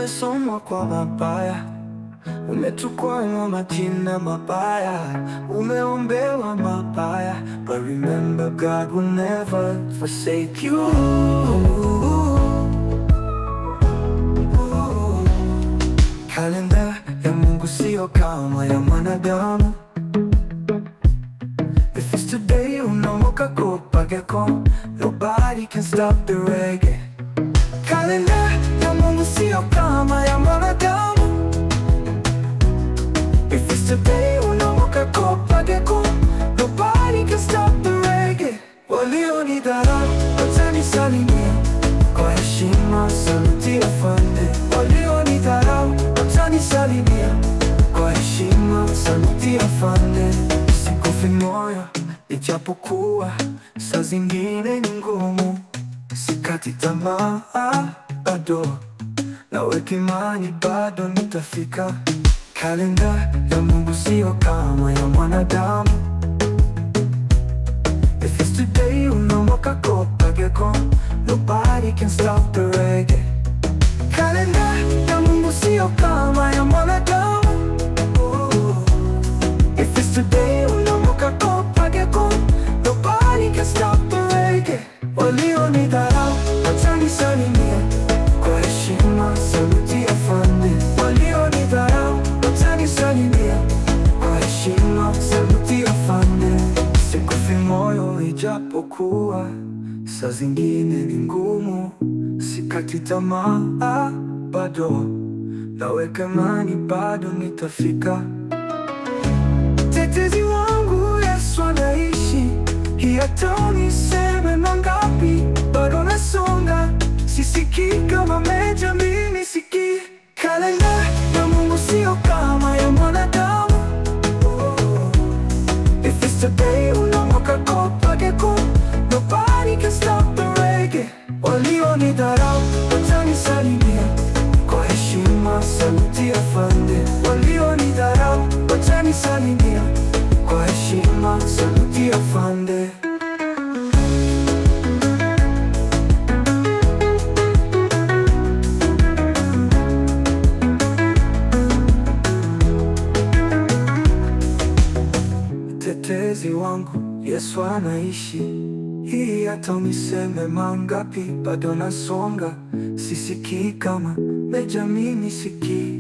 umesomwa kwa mabaya, umetukwanywa majina mabaya, umeombewa mabaya, but remember God will never forsake you. Kalenda ya Mungu sio kama ya mwanadamu. If it's today unaamka kupageko, nobody can stop the reggae. Kalenda ya Mungu sio kama ya mwanadamu. If it's today unaamka kupageko, nobody can stop the reggae. Walionidharau watanisalimia kwa heshima, saluti afande. Walionidharau watanisalimia kwa heshima, saluti afande. Sikufi moyo ijapokuwa saa zingine ni ngumu, sikati tamaa bado, naweka imani bado nitafika. Kalenda ya Mungu sio kama ya mwanadamu. If it's today unaamka kupageko, nobody can stop the reggae. Kalenda ya Mungu sio kama ya mwanadamu. If it's today unaamka kupageko, nobody can stop the reggae. Walionidharau watanisalimia kwa heshima, saluti afande. Walionidharau watanisalimia kwa heshima, saluti afande. Sikufi moyo ijapokuwa saa zingine ni ngumu, sikati tamaa bado, naweka imani bado nitafika. Tetezi wangu Yesu anaishi, hii hata uniseme mangapi, bado nasonga, sisikii kama meja, mimi sikii. Kalenda ya Mungu sio kama ya mwanadamu. If it's today unaamka kupageko, nobody can stop the reggae. Walionidharau watanisalimia kwa heshima, saluti afande. Walionidharau watanisalimia kwa heshima, saluti afande. Mtetezi wangu Yesu anaishi, hii hata uniseme mangapi, bado nasonga, sisikii kama meja, mimi sikii.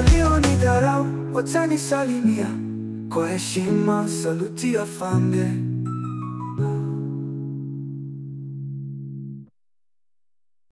Walionidharau watanisalimia kwa heshima, saluti afande.